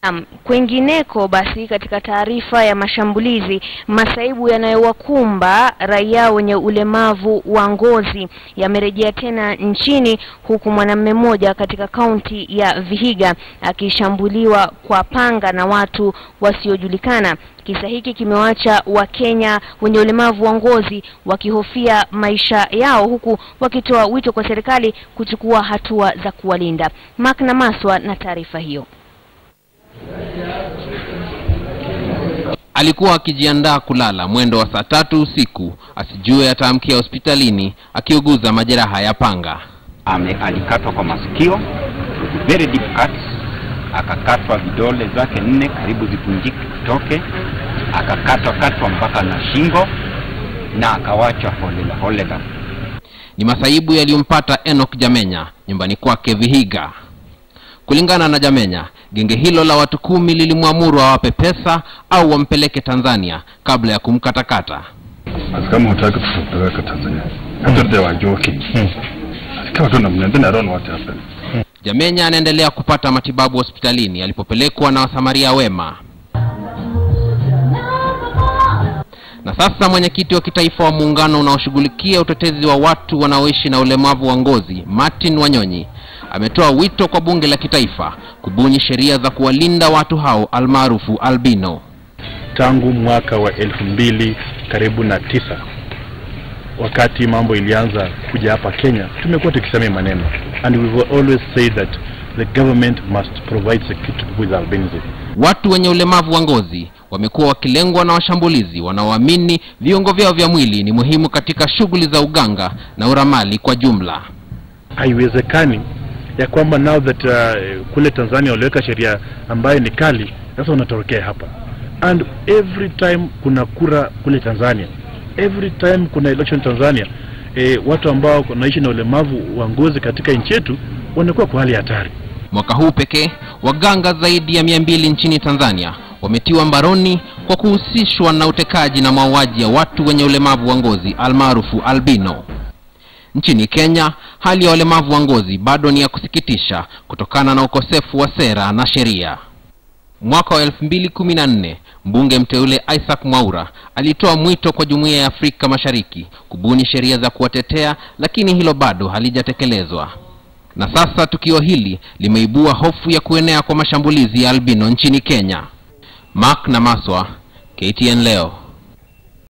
Um, kwengineko basi katika taarifa ya mashambulizi masaibu yanayowakumba raia wenye ulemavu wa ngozi yamerejea tena nchini huku mwanamume mmoja katika kaunti ya Vihiga akishambuliwa kwa panga na watu wasiojulikana. Kisa hiki kimewacha Wakenya wenye ulemavu wa ngozi wakihofia maisha yao huku wakitoa wito kwa serikali kuchukua hatua za kuwalinda. Mark Namaswa na taarifa hiyo. Alikuwa akijiandaa kulala mwendo wa saa tatu usiku, asijue ataamkia hospitalini akiuguza majeraha ya panga. Ame, alikatwa kwa masikio very deep cuts, akakatwa vidole zake nne karibu zivunjike zitoke, akakatwa katwa mpaka na shingo na akawachwa holela holela. Ni masaibu yaliyompata Enoch Jamenya nyumbani kwake Vihiga. Kulingana na Jamenya, genge hilo la watu kumi lilimwamuru awape pesa au wampeleke Tanzania kabla ya kumkatakata. Basi kama hutaki tutapeleka Tanzania. Hata they were joking. Kama tu namna then I don't know what happened. Jamenya anaendelea kupata matibabu hospitalini alipopelekwa na wasamaria wema. Na sasa mwenyekiti wa kitaifa wa muungano unaoshughulikia utetezi wa watu wanaoishi na ulemavu wa ngozi, Martin Wanyonyi, ametoa wito kwa bunge la kitaifa kubuni sheria za kuwalinda watu hao almaarufu albino. tangu mwaka wa elfu mbili karibu na tisa wakati mambo ilianza kuja hapa Kenya, tumekuwa tukisema hii maneno and we will always say that the government must provide security with albinism. Watu wenye ulemavu wa ngozi wamekuwa wakilengwa na washambulizi wanaoamini viungo vyao vya mwili ni muhimu katika shughuli za uganga na uramali kwa jumla. Haiwezekani ya kwamba now that uh, kule Tanzania waliweka sheria ambayo ni kali, sasa unatorokea hapa and every time kuna kura kule Tanzania, every time kuna election Tanzania, eh, watu ambao wanaishi na ulemavu wa ngozi katika nchi yetu wanakuwa kwa hali ya hatari. Mwaka huu pekee waganga zaidi ya mia mbili nchini Tanzania wametiwa mbaroni kwa kuhusishwa na utekaji na mauaji ya watu wenye ulemavu wa ngozi almaarufu albino. Nchini Kenya, hali ya walemavu wa ngozi bado ni ya kusikitisha kutokana na ukosefu wa sera na sheria. Mwaka wa 2014 mbunge mteule Isaac Mwaura alitoa mwito kwa Jumuiya ya Afrika Mashariki kubuni sheria za kuwatetea, lakini hilo bado halijatekelezwa. Na sasa tukio hili limeibua hofu ya kuenea kwa mashambulizi ya albino nchini Kenya. Mark Namaswa, KTN leo.